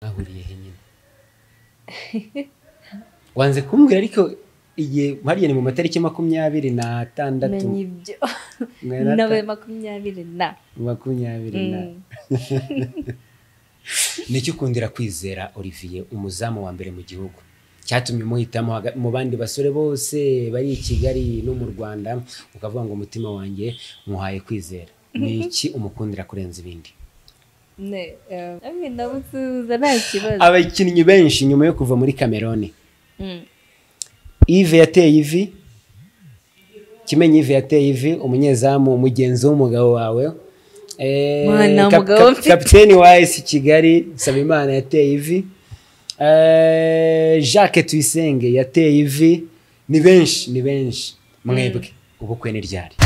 mwahuriye he nyine wanze kumbwira ariko igihe hariya ni mu matariki makumyabiri n'atandatu menya ibyo mwari ata- nawe makumyabiri na makumyabiri na Mm. nicyo ukundira kwizera olivier umuzamu wa mbere mu gihugu cyatumye umuhitamo haga- mu bandi basore bose bari i kigali no mu rwanda ukavuga ngo umutima wanjye muhaye kwizera ni iki umukundira kurenza ibindi ne eh, hamwe na busuhuza nta kibazo abakinnyi benshi nyuma yo kuva muri kameroni Mm, ive yateye ivi kimenyi ive yateye ivi umunyezamu mugenzi w'umugabo wawe Eh, Mwana kap- mugabo kap- mfite. kapiteni wa esi kigali nsabimana yateye ivi Eh, jacques tuyisenge yateye ivi ni benshi ni benshi mwebwe ubukwe ni ryari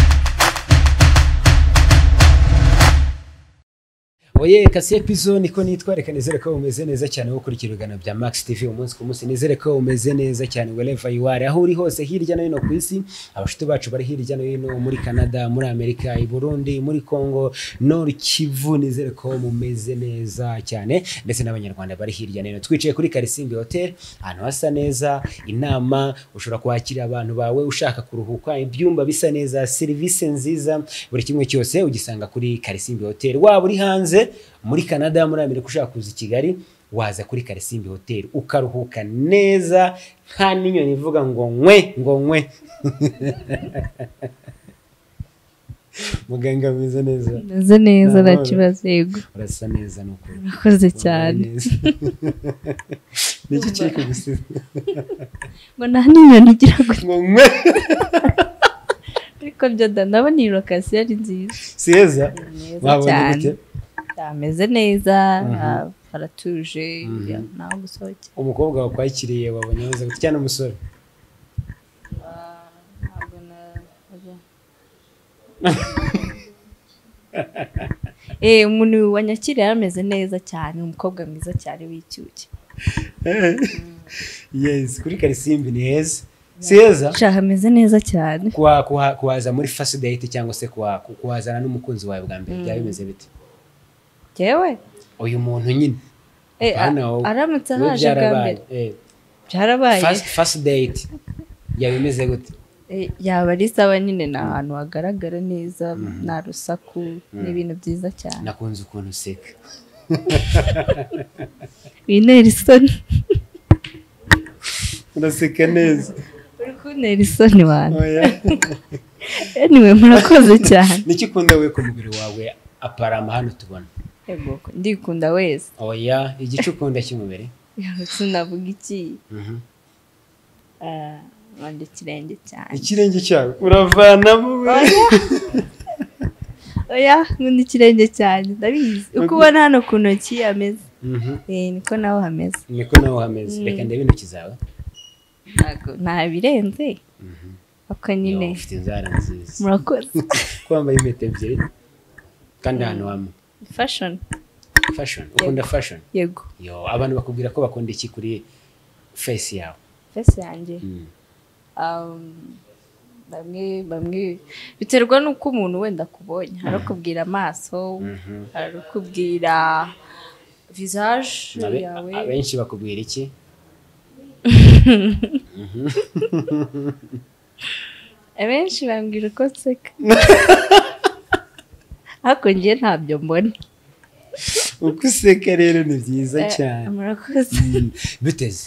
Oye kasiye pizo niko nitwareka nizere ko umeze neza cyane gukurikira ibiganiro bya Max TV umunsi ku munsi nizere ko umeze neza cyane wherever you are aho uri hose hirya no hino ku isi abashuti bacu bari hirya no hino muri Canada muri Amerika i Burundi muri Congo Nord Kivu nizere ko mumeze neza cyane ndetse n'abanyarwanda bari hirya no hino twicaye kuri Karisimbi Hotel ahantu hasa neza inama ushobora kwakira abantu bawe ushaka kuruhuka ibyumba bisa neza serivisi nziza buri kimwe cyose ugisanga kuri Karisimbi Hotel waba uri hanze muri Canada muri Amerika ushaka kuza i Kigali waza kuri Karisimbi Hotel ukaruhuka neza nta n'inyoni ivuga ngo nkwe ngo nkwe muganga ameze neza meze neza nta Amahoro. kibazo yego urasa neza ni ukuri urakoze cyane Wambaye neza. ni iki kiri kugusiza mbona hano inyoni igira gutya ngo nkwe ariko byo da ndabona iyi lokasiyo ari nziza si heza Ni neza Wabonye cyane gute? ameze neza Mhm. ah, haratuje Mhm. nawe gusohokera umukobwa wakwakiriye wabonye ameze gute cyane umusore ntabwo na Eh, umuntu wanyakiriye yarameze neza cyane umukobwa mwiza cyane w'icyuki yes kuri karisimbi ni heza si heza sha hameze neza cyane Kuha- kuha- kuhaza muri first date cyangwa se kuha- ku- kuhazana n'umukunzi wawe bwa mbere byaba bimeze bite jewe uyu muntu nyine eh, a- Hano aho- aramutse we ahaje bwa byarabaye mbere Eh, byarabaye first- first date byaba bimeze gute Eh, yaba ari sawa nyine ni ahantu hagaragara neza nta rusaku ni ibintu byiza cyane nakunze ukuntu useka wintera isoni uraseka neza uri kuntera isoni wanjye Oya. anyway murakoze cyane niki ukunda we ku mubiri wawe aparama hano tubona Yego, ndikunda wese oya igice ukunda cy'umubiri Yawe sinavuga iki Mhm. Ah, nkunda ikirenge cyane ikirenge cyawe uravanamo we oya nkunda ikirenge cyane ndabizi uko ubona hano ku ntoki hameze Mhm. Eh, niko naho hameze niko nawe uhameze reka ndebe intoki zawe ntabwo nta birenze Mhm. ako nyine Yo, ufite inzara nziza murakoze ko wambaye impeta ebyiri kandi ahantu hamwe fashion fashion ukunda fashion yego yo abantu bakubwira ko bakunda iki kuri face yawe fesi yanjye Mm. um, bamwe bamwe biterwa n'uko umuntu wenda akubonye hari ukubwira amaso Mhm. hari ukubwira visage Abe- yawe abenshi bakubwira iki abenshi bambwira uko nseka ariko njye ntabyo mbona uko useka rero ni byiza Eh, cyane murakoze Mm. biteze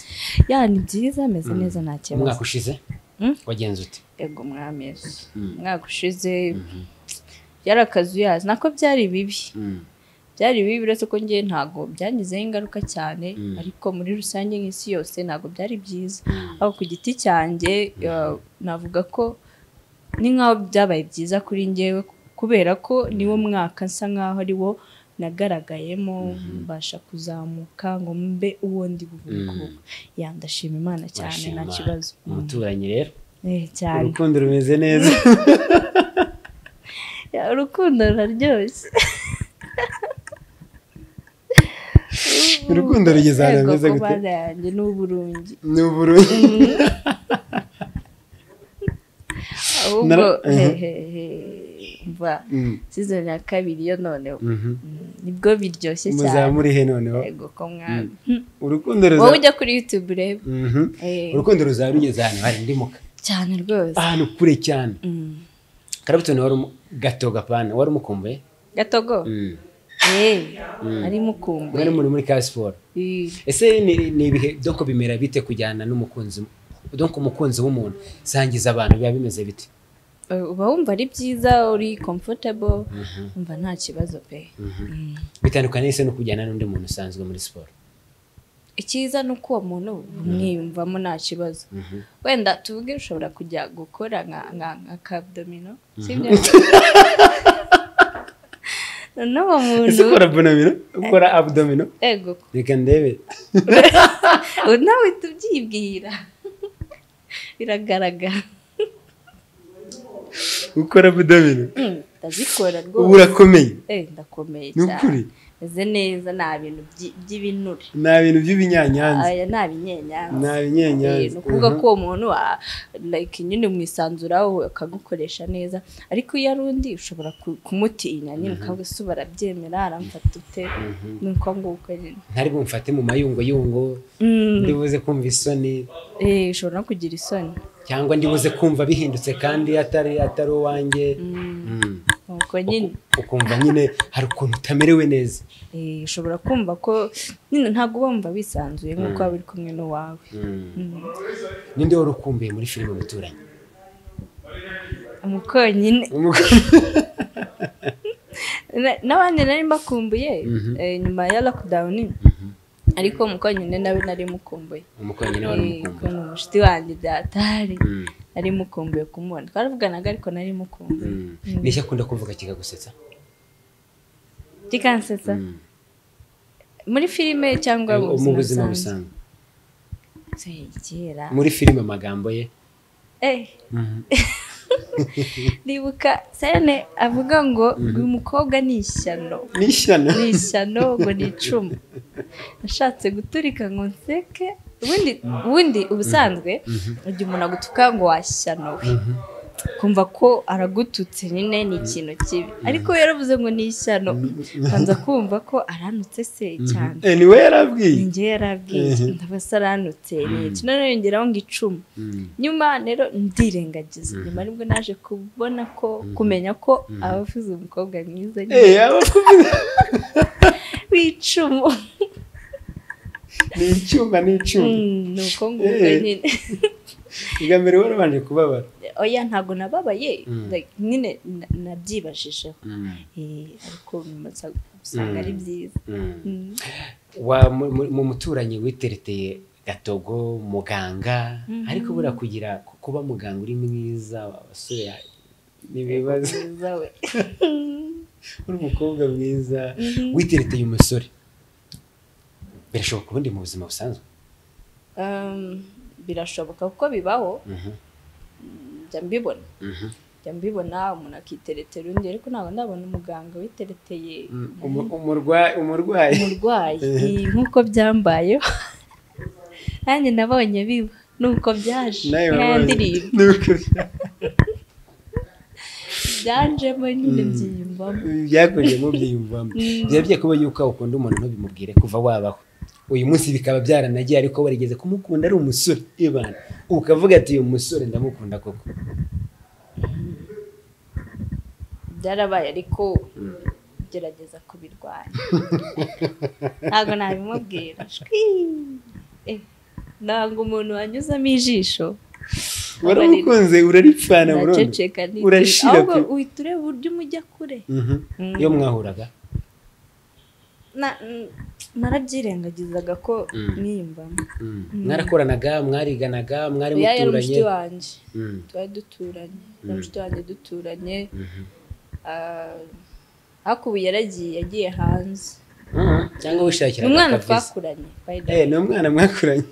ya ni byiza ameze neza nta kibazo umwaka ushize Mm. wagenze ute yego mwamezi Mm. umwaka ushize byarakazuyazi nako byari bibi Mm. byari bibi uretse ko njye ntabwo byangizeho ingaruka cyane Mm. ariko muri rusange nk'isi yose ntabwo byari byiza aho ku giti cyanjye eh, navuga ko ni nk'aho byabaye byiza kuri njyewe kubera ko niwo mwaka nsa nk'aho ari wo nagaragayemo mbasha kuzamuka ngo mbe uwo ndi buvuguko ya ndashima imana cyane Urashima nta kibazo Mm. umuturanyi rero Eh, cyane urukundo rumeze neza Ya, urukundo ruraryoshye Urukundo rugeze ahantu hameze gute? gute yanjye ni uburungi ni uburundu ahubwo Nara- hehehe umva Mm. sizoni ya kabiri yo noneho Mhm. Mm, nibwo biryoshye muzaba cyane muri he noneho yego ko mwami urukundo wowe ruzaba ujya kuri yutube urebe Mhm. Eh, urukundo ruzaba rugeze ahantu hari indimuka cyane rwose ahantu kure cyane Mm. karabutoni wari umu- gato gapana wari umukumbuye gatogo Mm. Eh, Mm. ari mukumbuye mwari muri muri ka siporo Eh, ese ni ni ibihe donko bimera bite kujyana n'umukunzi donko umukunzi w'umuntu sangiza abantu biba bimeze bite eh, uba wumva ari byiza uri comfortable umva nta kibazo pe Mm. bitandukanye ese no kujyana n'undi muntu usanzwe muri siporo icyiza ni uko uwo muntu umwiyumvamo nta kibazo wenda tuvuge ushobora kujya gukora nka nka nka kabdomino sibyo noneho uwo ese muntu ukora abdominal ukora abdominal ego reka ndebe ubu nawe tubyibwira biragaragara ukora abdominal Mm, ndazikora ubu rwose urakomeye Eh, ndakomeye ni ukuri cyane meze neza nta bintu byi- by'ibinure nta bintu by'ibinyanyanza aya nta binyenyanza nta Eh, binyanyanza ni ukuvuga ko uwo muntu wa- like nyine umwisanzuraho akagukoresha neza ariko iyo ari undi ushobora ku- kumutinya nyine ukavuga se barabyemera aramfata ute ni uko nguko nyine ntari bumfate mu mayunguyungo Mm, ndi buze kumva isoni eh, ushobora no kugira isoni cyangwa ndi buze kumva bihindutse kandi atari atari uwanjye Mm. nuko nyine ukumva nyine hari ukuntu utamerewe neza eh, ushobora kumva ko nyine ntabwo uba wumva wisanzuye nk'uko waba uri kumwe n'uwawe Mm. ninde wari ukumbuye muri filime umuturanyi umukonyine Na- n'abandi nari mbakumbuye Mhm. eh, nyuma ya lockdown ariko umukonyine nawe nari mukumbuye umukonyine wari Eh, umukumbuye ukuntu umushuti wanjye byatari Mm. nari mukumbuye kumubona twaravuganaga ariko nari mukumbuye Mm. niki akunda kumvuga kikagusetsa kikansetsa Mm. muri filime cyangwa mu buzima busanzwe busanzwe Eh, kera muri filime amagambo ye Eh, Mhm. ndibuka sene avuga ngo uyu mukobwa ni ishyano ni ishyano ni ishyano ngo ni icumu nashatse guturika ngo nseke ubundi ubundi ubusanzwe igihe umuntu agutuka ngo washyano we kumva ko aragututse nyine ni ikintu kibi ariko iyo yaravuze ngo ni ishyano nkanza kumva ko aranutse se cyane Eh, ni we yarabwiye ninjye yarabwiye ndabasa aranutse ni iki noneho yongeraho ngo icumu Mm. nyuma rero ndirengagiza nyuma nibwo naje kubona ko kumenya ko abavuze umukobwa mwiza Eh, yaba akuvuze w'icumu ni icyuma ni icyuma Mm, ni uko nguko Eh. nyine bwa mbere wari ubanje kubabara oya ntabwo nababaye Mm. like, nyine na- nabyibajijeho Eh, ariko bimaze usanga Mm. ari byiza Mm. Mm. wa mu- mu- mu muturanyi witereteye gatogo muganga Mhm. ariko bura kugira ku- kuba muganga uri mwiza abasore n'ibibazo Mwiza we uri umukobwa mwiza Mhm. witereteye umusore birashoboka ubundi mu buzima busanzwe Um, birashoboka kuko bibaho njya mbibona njya mbibona umuntu akiteretera undi ariko ntabwo ndabona umuganga witereteye Umu- umurwa- umurwayi umurwayi Eh, nk'uko byambayeho nanjye nabonye biba nuko byaje nawe nka wabonye. ndirimbo Ni uko bya- byanjemo nyine byiyumvamo byakujemo byiyumvamo biba byakabaye yuko ukunda umuntu ntubimubwire kuva wabaho uyu munsi bikaba byaranagiye ariko warigeze kumukunda ari umusore ibana ukavuga ati uyu musore ndamukunda koko byarabaye ariko gerageza kubirwanya ntabwo nabimubwira Shwi! Eh, ntabwo umuntu wanyuzamo ijisho waramukunze uraripfana burundu naceceka Urashira ahubwo pe. uhita ureba uburyo umujya kure Mhm. Mm. iyo mwahuraga Na- n- narabyirengagizaga ko Mm. niyumvamo mwarakoranaga mwariganaga mwari oya yari muturanye mushiki wanjye Mm. twari duturanye na Mm. mushiki wanjye duturanye Mhm. ah, ariko ubu yaragiye yagiye hanze Mhm. cyangwa ni wishakiraga umwana akaviza. twakuranye by the way. Eh, ni umwana mwakuranye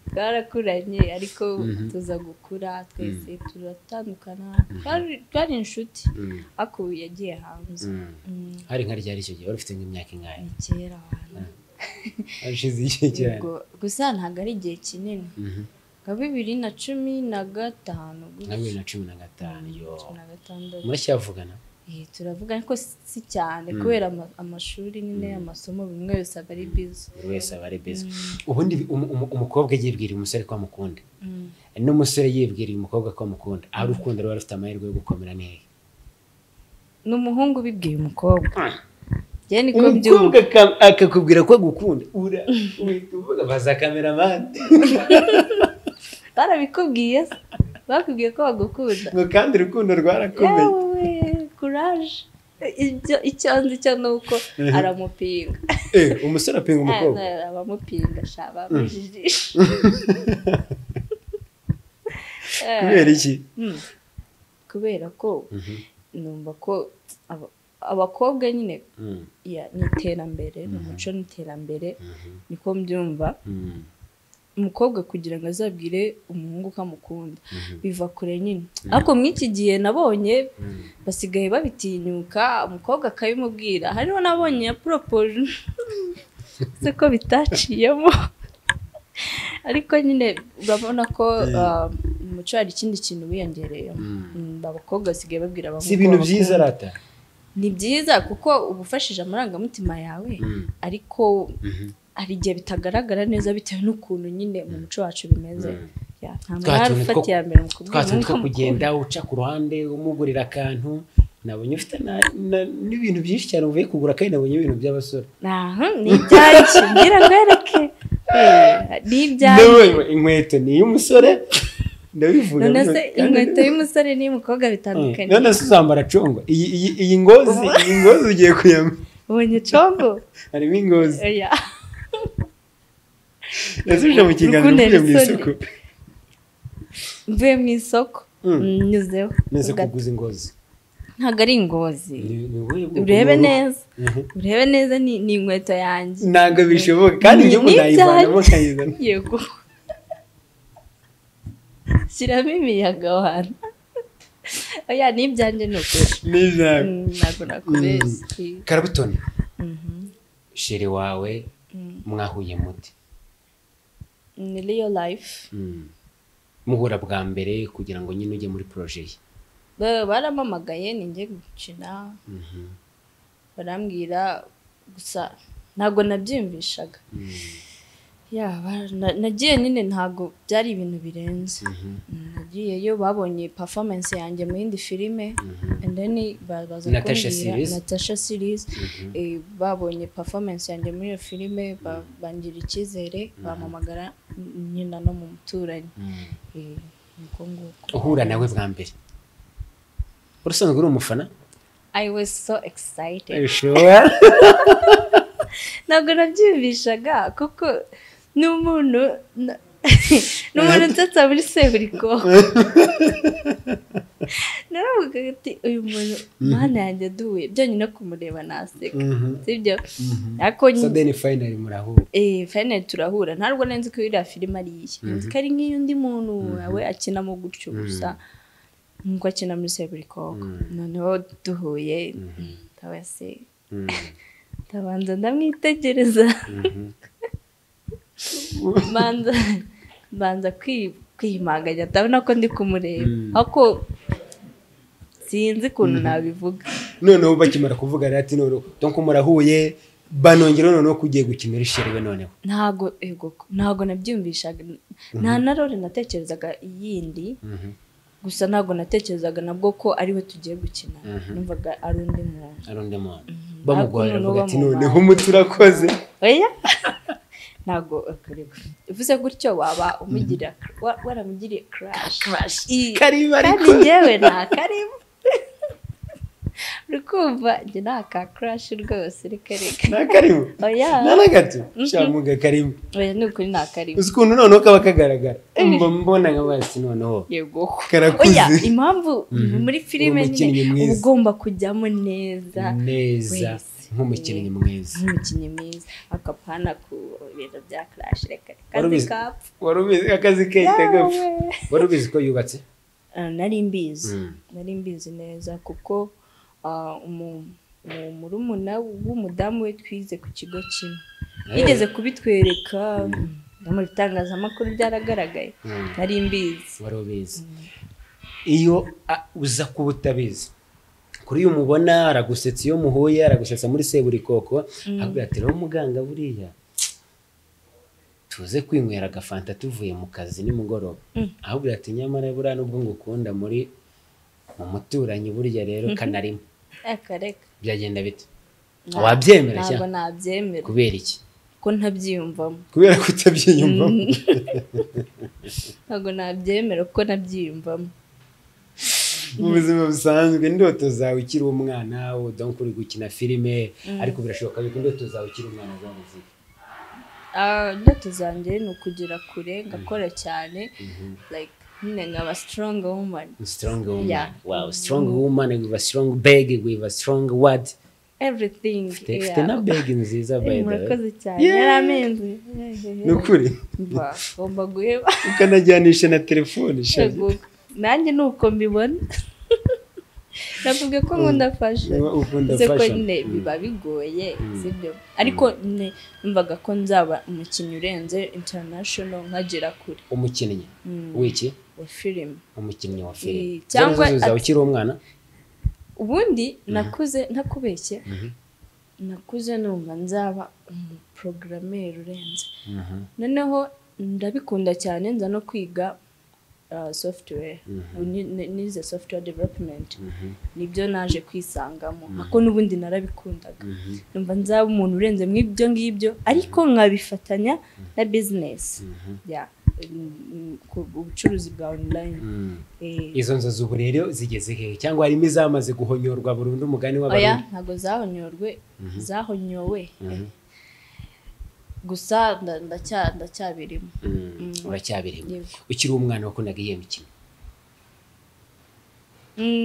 twarakuranye ariko Mhm. tuza gukura twese turatandukana Twari- twari inshuti Mm. ariko ubu yagiye hanze Mm. Mm, hari nka ryari icyo gihe wari ufite nk'imyaka ingahe ni kera abantu hashize igihe cyane Yego, gusa ntabwo ari igihe kinini Mhm. nka bibiri na cumi na gatanu na bibiri na cumi na gatanu yo cumi na gatandatu muracyavugana Eh, turavuga ariko si cyane kubera ama- amashuri nyine amasomo buri umwe wese aba ari bizi buri wese aba ari beza ubundi umu- umu- umukobwa yibwiriye umusore ko amukunda n'umusore yibwiriye umukobwa ko amukunda aho urukundo ruba rufite amahirwe yo gukomera neza ni umuhungu ubibwiye umukobwa njye niko umukobwa mbyumva aka- akakubwira ko agukunda ura uhita uvuga baza kameramani barabikubwiye se bakubwiye ko bagukunda ngo kandi urukundo rwarakomeye yewe kuraje ibyo icyo nzi cyo ni uko aramupinga Eh, umusore apinga umukobwa Eh, abamupinga sha bamujijisha Eh, kubera iki mm. kubera ko numva ko aba- abakobwa nyine Mhm. ya- ni iterambere ni umuco ni iterambere Mhm. niko mbyumva Mhm. umukobwa kugira ngo azabwire umuhungu ko amukunda Mhm. biva kure nyine ariko mw'iki gihe nabonye Mhm. basigaye babitinyuka umukobwa akabimubwira hariho nabonye ya poropoje se ko bitaciyemo ariko nyine urabona ko uh, mu muco hari ikindi kintu wiyongereye abakobwa basigaye babwira abahungu si ibintu ko byiza babakunda. rata ni byiza kuko uba ufashije amarangamutima yawe Mhm. ariko Mhm. hari igihe bitagaragara neza bitewe n'ukuntu nyine mu muco wacu bimeze Mm. Ya, nta muntu Twa wari tuntu two- ufata iya mbere mu twa kubwira tuntu umwuka two kugenda uca ku ruhande umugurira akantu nabonye ufite na- na- n'ibintu byinshi cyane uvuye kugura kandi nabonye ibintu by'abasore Aha, ni ibyanjye ngira ngo ereke Eh, ni ibyanjye Nawe, inkweto ni iy'umusore ndabivuga none se kandi- inkweto y'umusore n'iy'umukobwa Eh, bitandukanye none se uzambara congo iyi iyi- iyi ngozi iyi ngozi ugiye kuyambara ubonye congo harimo ingozi Oya. nasubije mu kiganza Rukundo mvuye mu Nelson. isoko mvuye mu isoko Mm. mm, nyuzeho neza Ubwa- kuguza ingozi ntabwo ari ingozi Ni- ni wowe bwoko urebe bw'uruhu. neza Mhm. urebe neza ni ni inkweto yanjye ntabwo bishoboka kandi Ni- igihugu ni nayivanamo ibyanjye. nkayizana yego shyiramo imiyaga ahantu oya ni ibyanjye ni ukuri n'ijambo Mm, ntabwo nakubeshye karabutoni Mhm. sheri wawe mwahuye mute ni real life Mm. muhura bwa mbere kugira ngo nyine ujye muri poroje ye Ba- barampamagaye ninjye gukina Mhm. barambwira gusa ntabwo nabyiyumvishaga Mm. ya ba- na- nagiye nyine ntabwo byari ibintu birenze Mhm. Mm, nagiyeyo babonye performance yanjye mu yindi filime Mhm. and then ba- baza Natasha kumbwira- series? Natasha series Mhm. Eh, babonye performance yanjye muri iyo filime ba- bangira icyizere bampamagara n- nyina no mu muturanyi Mm. Eh, nuko nguko uhura nawe bwa mbere urusanzwe uri umufana I was so excited ubishoboye ntabwo nabyiyumvishaga kuko ni umuntu na- ni umuntu utatsa muri seburiko naravuga ati uyu muntu mana yanjye duwe byonyine kumureba naseka sibyo ariko nyine sadeni fayinari murahura eh finally turahura ntabwo nari nzi ko iriya filime ari iye nzi ko ari nk'iy'undi muntu we akinamo gutyo gusa nk'uko akina muri seburikoko noneho duhuye ndaba se Mhm. ndabanza ndamwitegereza banza banza kwi- kwiyimanganya ndabona ko ndi kumureba Mm. ariko sinzi ukuntu nabivuga noneho bakimara kuvuga rero ati noneho donko murahuye banongera noneho kugiye gukinira ishiriwe noneho ntago ego ntago nabyumvishaga nta na role natekerezaga iyindi gusa ntago natekerezaga nabwo ko ari we tugiye gukina numvaga ari undi muntu ari undi muntu Ariko bamugorera noneho bavuga ati bamubaye. noneho umuti urakoze oya ntago akarego uvuze gutyo waba umugirira wa- waramugiriye crash karibu ariko. kandi yewe nta karibu uri kumva njye nta ka crash rwose reka reka nta karibu oya nta na gato shamuga karibu oya ni ukuri nta karibu uzi ukuntu noneho kaba kagaragara mba mbona nka basi noneho yego Karakuze. oya impamvu muri filime Umukinnyi nyine uba mwiza. ugomba kujyamo neza neza wese. nk'umukinnyi mwiza nk'umukinnyi mwiza akapana ku bintu bya crash reka reka kazi Warubizi- kapfa wari ubizi akazi kahita gapfa Yawe. wari ubizi ko yubatse Ah, nari mbizi Mm. nari mbizi neza kuko ah, umu- umu- murumuna w'umudamu we twize ku kigo kimwe yigeze kubitwereka no mu bitangazamakuru byaragaragaye Mm. nari mbizi wari ubizi iyo a- uza kuba utabizi kuri uyu mubona aragusetsa iyo muhuye aragusetsa muri seburikoko akubwira ati rero muganga buriya tuze kwinywera agafanta tuvuye mu kazi nimugoroba Mm. ahubwo ati nyamara buriya nubwo ngukunda muri mu muturanyi burya rero kanarimo reka reka byagenda bite Nta- wabyemera ntabwo cyangwa nabyemera kubera iki ko ntabyiyumvamo kubera ko utabyiyumvamo ntabwo nabyemera kuko nabyiyumvamo mu buzima busanzwe indoto zawe ukiri umwana udonko uri gukina filime ariko birashoboka yuko indoto zawe ukiri umwana zabuziga Ah, indoto zanjye ni ukugera kure ngakora cyane like nyine nkaba strong woman strong woman Yeah. wow strong woman with a strong bag with a strong word everything Ufite- yeah. ufite na bag nziza by Eh, the way murakoze cyane Yeah. yari amenzi ni ukuri Mba, ngomba guheba ukanajyanisha na telefone shagi Yego. nanjye ni uko mbibona navuga ko nkunda fashion Niba ukunda Uze ko fashion. nyine Mm. biba bigoye sibyo ariko nyine numvaga ko nzaba umukinnyi urenze international nkagera kure umukinnyi Mm. w'iki wa filime umukinnyi wa filime Eh, cyangwa Zari zazo zawe ati- ukiri umwana ubundi nakuze ntakubeshye nakuze numva nzaba umuprogrammeri urenze Mhm. noneho ndabikunda cyane nza no kwiga uh, software Ni- ni- nize software development nibyo naje kwisangamo ako n'ubundi narabikundaga numva nzaba umuntu urenze mu ibyo ngibyo ariko nkabifatanya na business ya mm, ku- ubucuruzi bwa online Mm. Eh, izo nzozi ubu rero zigeze hehe cyangwa harimo izamaze guhonyorwa burundu umugani oya w'abarundi ntabwo zahonyorwe zahonyowe Mhm. gusa nda- ndacya- ndacyabirimo Mm, uracyabirimo Yego. ukiri umwana wakundaga iyihe mikino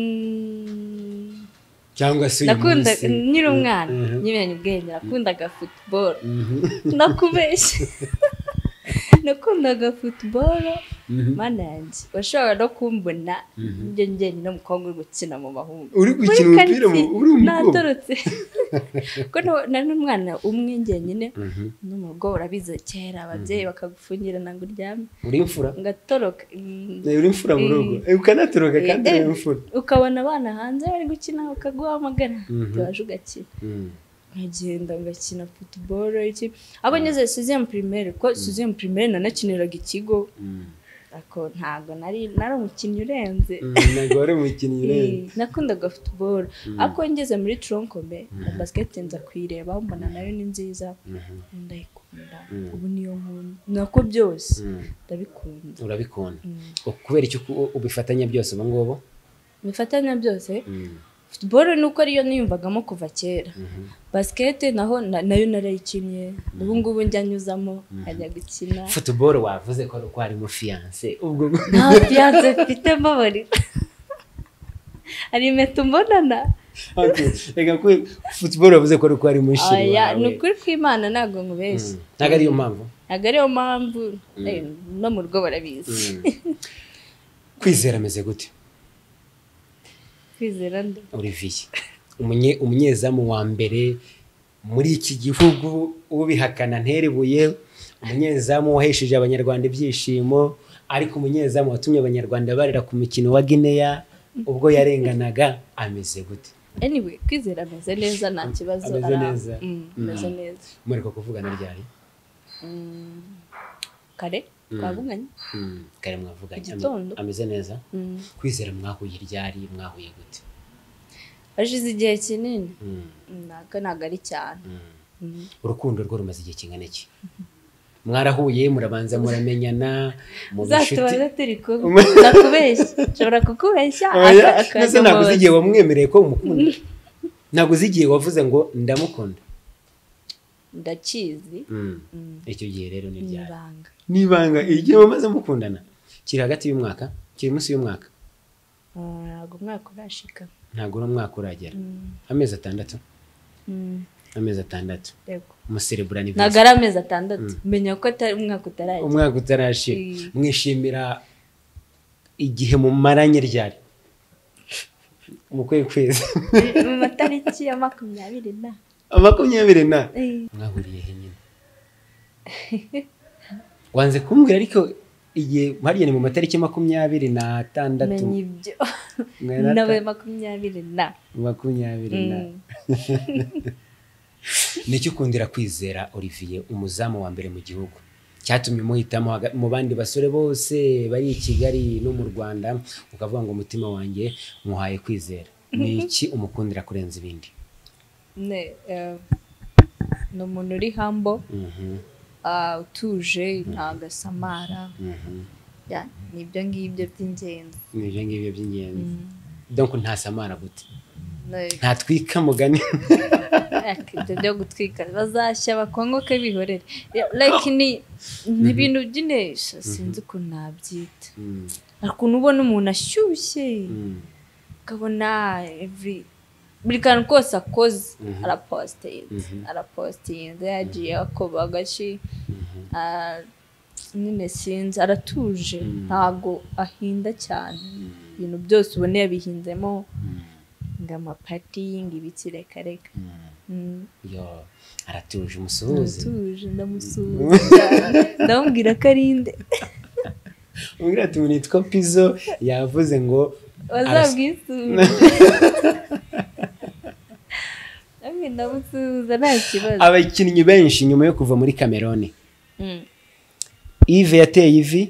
Mm, cyangwa se uyu nakunda munsi nkiri umwana Mhm. nyimenye ubwenge nakundaga football Mhm. nakubeshye nakundaga football Mhm. mana yanjye washobora no kumbona njye njyenyine umukobwa uri gukina mu bahungu uri gukina Muri umupira mu- quartier uri umukobwa natorotse kuko nta- nari n'umwana umwe njyenyine Mhm. n'umugo urabizi kera ababyeyi bakagufungira ntabwo uryame uri imfura ngatoroka mm, Eh, uri imfura mu rugo Eh, ukanatoroka kandi eh, uri imfura ukabona abana hanze bari gukina bakaguhamagara Mhm. waje ugakina Mm. nkagenda ngakina futuboro iki abo ngeze sizemu pirimeri kuko sizemu pirimeri nanakiniraga ikigo Mm. ariko ntabwo nari nari umukinnyi urenze Mm, ntabwo wari umukinnyi rero Eh, nakundaga futuboro ariko ngeze muri turonkome na basiketi nza kuyireba mbona nayo ni nziza Mhm. ndayikunda Mm. ubu niyo nkunda nako byose Mm. ndabikunda urabikunda kubera icyo uku- ubifatanya byose ubu ngubu bifatanya byose Mm. futuboro ni uko ariyo niyumvagamo kuva kera Mhm. basiketi naho na- nayo narayikinnye ubu ngubu njya nyuzamo nkajya gukina futuboro wavuze ko ari uko harimo fiyanse ubwo nta fiyanse mfite mbabarira hari impeta umbonana Okay. reka ko futuboro wavuze ko ari uko harimo shiri oya wawe ni ukuri kw'imana ntabwo nkubeshya Mm. ntabwo ariyo mpamvu ntabwo ariyo mpamvu eh, no mu rugo barabizi kwizera ameze gute kwizera nde olivier umunye umunyezamu wa mbere muri iki gihugu ubihakana nterebuye umunyezamu wahesheje abanyarwanda ibyishimo ariko umunyezamu watumye abanyarwanda barira ku mukino wa gineya ubwo yarenganaga ameze gute anyway kwizera ameze neza nta kibazo Ameze ara- neza. Mm, ameze neza mureka kuvugana ryari Mm, kare twavuganye Mm, kare mwavuganye Ame- Igitondo. ameze neza Mm. kwizera mwahuye ryari mwahuye gute hashize igihe kinini Mm, ntabwo ntabwo ari cyane mm. Mm. urukundo rwo rumaze igihe kingana iki mwarahuye murabanza muramenyana mu bishuti uzatubaza turi kumwe nakubeshya nshobora kukubeshya Oya, aka- mbese akajya ntabwo uzi mu- igihe wamwemereye ko umukunda ntabwo uzi igihe wavuze ngo ndamukunda ndakizi Mm. Mm. icyo gihe rero ni ni ryari ibanga n'ibanga igihe wamaze mukundana kiri hagati y'umwaka kiri munsi y'umwaka Ah, ntabwo umwaka urashika ntabwo uri umwaka uragera amezi atandatu Mm, amezi atandatu yego. umuserebura ni ntabwo ari amezi atandatu menya ko atari- umwaka utarajya umwaka utarashira Mm. mwishimira igihe mumaranye ryari mu kwezi kwezi mu matariki ya makumyabiri na makumyabiri na Eh, mwahuriye he nyine wanze kumbwira ariko igihe hariya ni mu matariki makumyabiri n'atandatu menya ibyo Mwarata- nawe makumyabiri na makumyabiri na nicyo ukundira kwizera Olivier umuzamu wa mbere mu gihugu cyatumye umuhitamo haga- mu bandi basore bose bari i kigali no mu rwanda ukavuga ngo umutima wanjye muhaye kwizera ni iki umukundira kurenza ibindi Ne, eh, ni umuntu uri hambo Mhm, ah, utuje ntabwo asamara mhm. Ya, ni ibyo ngibyo by'ingenzi ni ibyo ngibyo by'ingenzi Mm. donc ntasamara gute Ne- ntatwika mugani like, ibyo byo gutwika bazashya bakongoke bihorere Ya, like ni ni ibintu byine sinzi ukuntu nabyita Mm, ariko ukuntu ubona umuntu ashyushye mm, ukabona every buri kantu kose akoze Mhm. arapositinze Mhm. arapositinze yagiye akoba agashi mhm. ah, nyine sinzi aratuje Mm. ntabwo ahinda cyane ibintu byose ubona yabihinzemo Mm, ngo amapati ngo ibiki reka reka mm. Mm. Yo, aratuje umusuhuze aratuje ndamusuhuza ndamubwira ko arinde umbwira ati umuntu yitwa pizo yavuze ngo bazabwisuhuze namwe ndamusuhuza nta kibazo abakinnyi benshi nyuma yo kuva muri kameroni Mm. ive yateye ivi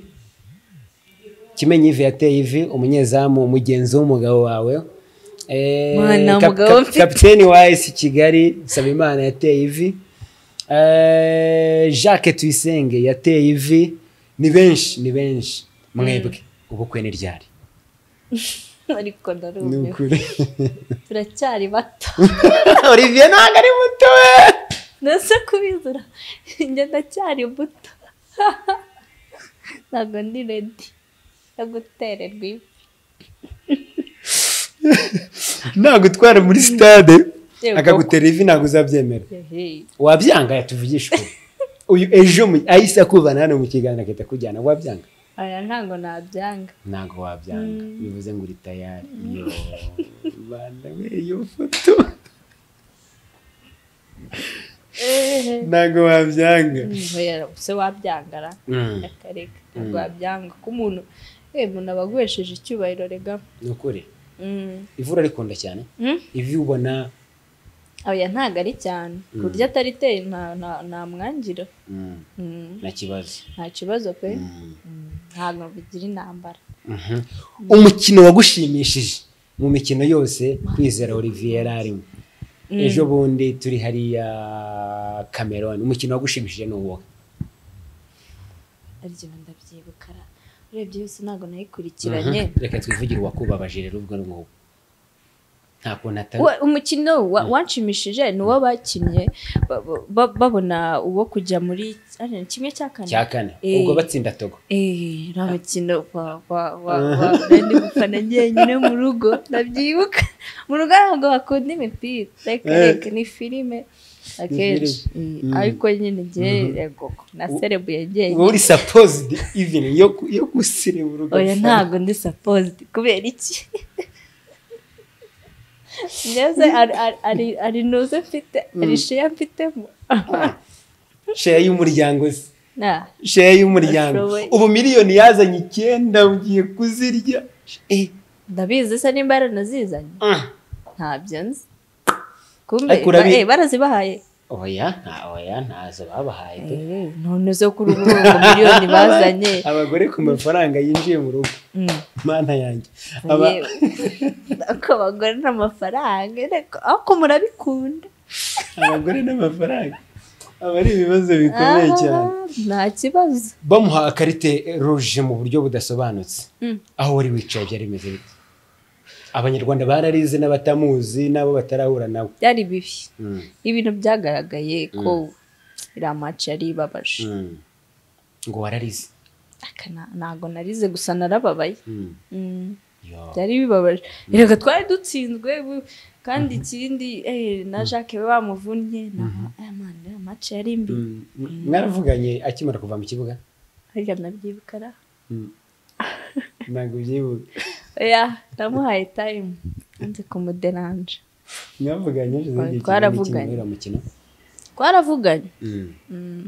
kimenyi ive yateye ivi umunyezamu umugenzi w'umugabo wawe Eh, Mwana, kap- umugabo kap- mfite. kapiteni wa esi kigali nsabimana yateye ivi Eh, jacques tuyisenge yateye ivi ni benshi ni benshi mwebwe ubukwe ni ryari ariko ni ndarumiwe ukuri turacyari bato olivier ntabwo ari muto we nase kubizura njye ndacyari buto ntabwo ndi redi yo gutererwa ivi ntabwo utwara muri sitade Yego. akagutera ivi ntabwo uzabyemera Ehe. wabyanga yatuvugisha ukuri uyu ejo mu- ahise akuvana hano mu kiganiro agahita akujyana wabyanga aya ntabwo nabyanga ntabwo wabyanga bivuze ngo uri tayari yo Mana we iyo foto Ehe. ntabwo wabyanga Oya, se wabyangara Mm. reka reka ntabwo wabyanga ko umuntu eh umuntu aba aguhesheje icyubahiro rega ni ukuri Mm. ivura rikunda cyane Mm? ivi ubona oya ntabwo ari cyane ku buryo atari teye nta- nta- nta mwangira mm, Mm. nta kibazo nta kibazo pe Mm. Mm. ntabwo bigira intambara Mhm. umukino wagushimishije mu mikino yose kwizera olivier yari arimo ejo bundi turi hariya cameroon umukino wagushimishije ni uwo aryo ndabyibukara urebye yose ntabwo nayikurikiranye Mhm. reka twivugire uwakubabaje rero ubwo ngubu nta kuntu atari Wa- umukino wa- wanshimishije ni uwo bakinnye ba- ba- babona uwo kujya muri ari kimwe cya kane cya kane Eh. ubwo batsinda togo Eh, uriya mukino wa wa wa wa nari gufana njyenyine mu rugo ndabyibuka mu rugo ntabwo bakunda imipira reka Eh. reka ni filime akenshi Eh, Mm. ariko nyine njye yego naserebuye uba njyenyine uri supposed even yo ku- yo gusirebura oya ntabwo ndi supposed kubera iki ngeze ari- ari- ari- ari ntuze mfite ari sheya mfitemo sheya y'umuryango se Nah, sheya y'umuryango Ashoboye. ubu miliyoni yazanye icyenda ugiye kuzirya Eh, ndabizi se nimba yaranazizanye ah. ntabyo nzi kumbe Ariko urabi- ba- eh, barazibahaye oya nta oya ntazo babahaye pe. Eh, none zo kuri ubu ngo miliyoni bazanye abagore ku mafaranga yinjiye mu rugo Mm, mana yanjye Aba- yewe. Ariko abagore n'amafaranga ariko ariko murabikunda abagore n'amafaranga aba ari ibibazo bikomeye cyane Ah, nta kibazo bamuha akarite ruje mu buryo budasobanutse Mm. aho wari wicaye byari bimeze bite abanyarwanda bararize n'abatamuzi n'abo batarahura nabo byari bibi Mm, ibintu byagaragaye ko iriya maci yari ibabaje mm. ngo wararize Aka na- ntabwo narize gusa narababaye Mm. Mm, Yo. byari bibabaje reka twari dutsinzwe bu- kandi ikindi eh, na jacques we bamuvunnye na- aya mana iriya maci yari mbi Mm. mwaravuganye akimara kuva mu kibuga harya nabyibukara Mm. ntabwo byibuka oya namuhaye tayimu nze kumuderanje mwavuganye hashize igihe kinini kimwe Twaravuganye. muri uwo mukino twaravuganye Mm. Mm.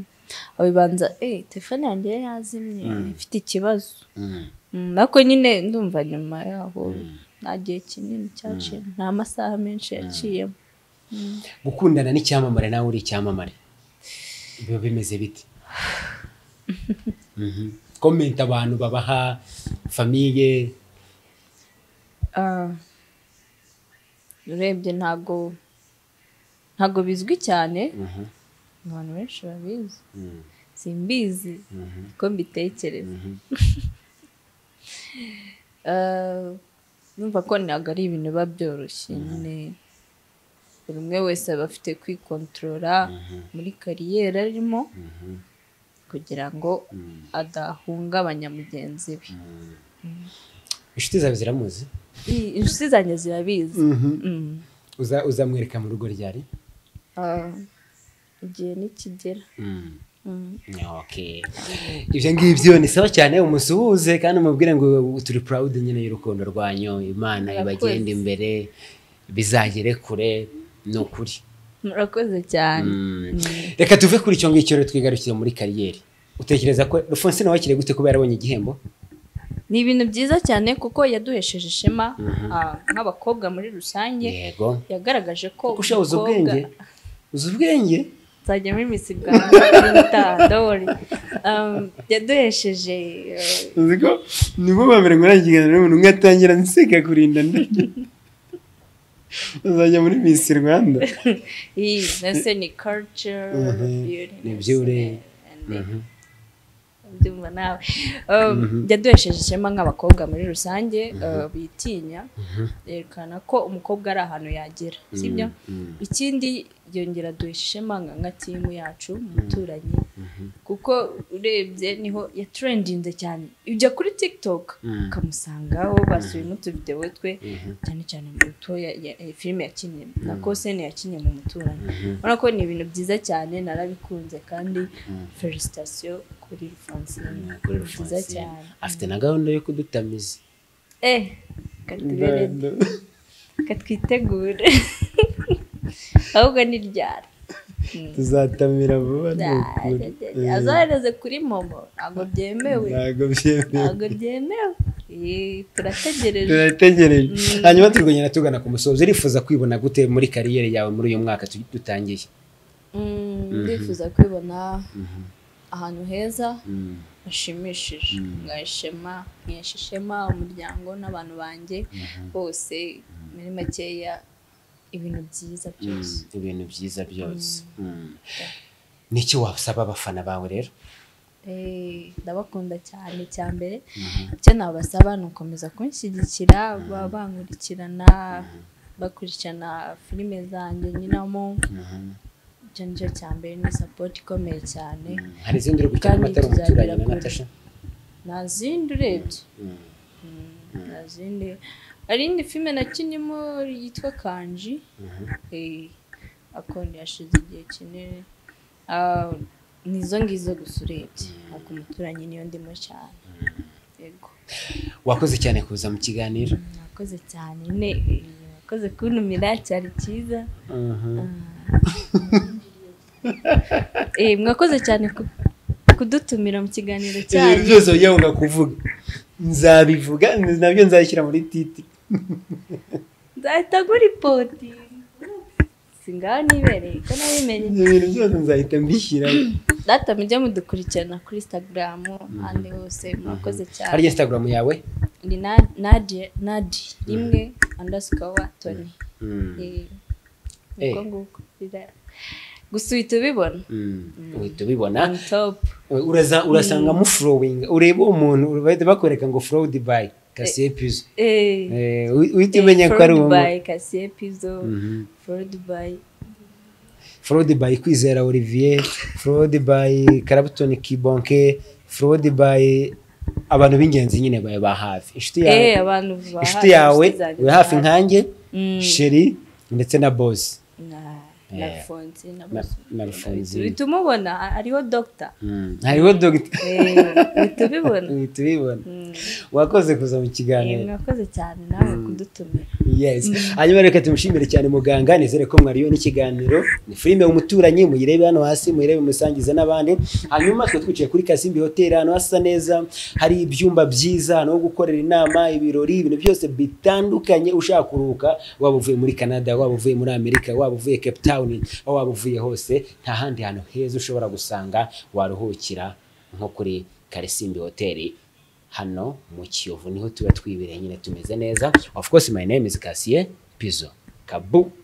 abibanza eee telefone yanjye yari yazimye ifite ikibazo Mm, ariko nyine ndumva nyuma yaho nta gihe kinini cyaciye nta masaha menshi yaciyemo gukundana n'icyamamare nawe uri icyamamare biba bimeze bite Mhm. komenti abantu babaha famiye Ah, urebye ntago ntago bizwi cyane abantu benshi babizi simbizi ko mbitekereza Ah, numva ko ntabwo ari ibintu biba byoroshye nyine buri umwe wese aba afite kwikontorora muri kariyeri arimo kugira ngo adahungabanya mugenzi we inshuti zawe ziramuzi I- inshuti zanjye zirabizi Mm. Uza- uzamwereka mu rugo ryari Ah, igihe nikigera Mm. Okay. ibyo ngibyo ni sawa cyane umusuhuze kandi umubwire ngo turi purawudi nyine y'urukundo rwanyu imana Murakoze. ibagenda imbere bizagere kure ni ukuri murakoze cyane reka tuve kuri icyo ngicyo rero twigarukire muri kariyeri utekereza ko rufonsine wakiriye gute kuba yarabonye igihembo ni ibintu byiza cyane kuko yaduhesheje ishema ah, nk'abakobwa muri rusange yego yagaragaje ko kuko ushaka uzi ubwenge uzi ubwenge nzajya muri misi bwanjye kuri gitaha ndabona yaduhesheje eh, uzi ko nibo babiri ngo nagigana n'umuntu umwe atangira nseka kurinda ndege uzajya muri misi rwanda iyi mbese ni culture Mhm. beauty, Ni beauty. and- ndumva nawe Um, yaduhesheje ishema nk'abakobwa muri rusange uh, bitinya yerekana ko umukobwa ari ahantu yagera sibyo ikindi yongera duhesha ishema nka nka timu yacu umuturanyi kuko urebye niho yaturendinze cyane ujya kuri tiktok Mhm. ukamusangaho basubiyemo utuvidewo twe cyane cyane mu rutoya ya- ya- filime yakinnye na kosene yakinnye mu muturanyi urabona ko ni ibintu byiza cyane narabikunze kandi felicitasiyo kuri rufansine byiza cyane afite na gahunda yo kudutamiza eh katubere katwitegure ahubwo ni ryara tuzatamira vuba ni ukuri. azohereze kuri momo ntabwo byemewe ntabwo byemewe ntabwo byemewe Eh, turategereje turategereje hanyuma turi kugenda tugana ku musozo urifuza kwibona gute muri kariyeri yawe muri uyu mwaka tu- dutangiye Mm, ndifuza kwibona ahantu heza hashimishije nkaha ishema nkesha ishema umuryango n'abantu banjye bose muri makeya ibintu byiza byose ibintu byiza byose Mm. ni iki wasaba abafana bawe rero Eh, ndabakunda cyane cya mbere icyo nabasaba ni ukomeza kunshyigikira ba- bankurikirana bakurikirana filime zanjye nyinamo icyo nicyo cya mbere ni sapoti ikomeye cyane hari izindi uri gukina Kandi amatara tuzagera umuturanyi na kure. natasha nta zindi urebye nta zindi hari indi filime nakinnyemo yitwa kanji Eh, akoni yashize igihe kinini Ah, ni izo ngizo gusa urebye ariko umuturanyi niyo ndimo cyane yego wakoze cyane kuza mu kiganiro mwakoze cyane ne mwakoze kuntumira cyari cyiza Eh, mwakoze cyane ku- kudutumira mu kiganiro ibintu cyanyu byose wajyaga kuvuga nzabivuga nabyo nzabishyira muri titi nzahita ngura ipoti singaho nibereye ko nabimenye ibintu byose nzahita mbishyiramo data mujye mudukurikirana kuri instagram ahandi hose mwakoze cyane harya instagram yawe ni Na- Nadia- nadi rimwe underscore tony Eh, niko Eh. nguko rira- gusa uhita ubibona uhita ubibona on top Uraza- urasanga mufurowinga ureba uwo muntu bahita bakwereka ngo forowu dubayi kasiye pizo eh Eh, uhi- uhita umenya ko ari uwo by Cassie Pizzo, Fraud by forowu dubayi kwizera olivier forowu dubayi karabutoni kibonke forowu dubayi abantu b'ingenzi nyine bawe ba hafi inshuti yawe eh abantu ba inshuti yawe uri hafi nkanjye Mm. sheri ndetse na bosi na Eh. na Fonzi na- na Bosu. na rufunzini uhita umubona a- ariho doctor hariho dogita eh uhita ubibona tubibona wakoze kuza mu Eh, kiganiro mwakoze cyane nawe kudutumira yes hanyuma reka tumushimire cyane muganga nizere ko mwariyo n'ikiganiro ni filime umuturanyi muyirebe hano hasi muyirebe musangize n'abandi hanyuma twe twicaye kuri kasimbi hoteli ahantu hasa neza hari ibyumba byiza ahantu ho gukorera inama ibirori ibintu byose bitandukanye ushaka kuruhuka waba uvuye muri canada waba uvuye muri amerika waba uvuye cape town aho waba uvuye hose nta handi hantu heza ushobora gusanga waruhukira nko kuri karisimbi hoteli hano mu kiyovu niho tuba twibereye nyine tumeze neza of course my name is Cassier Pizzo kabu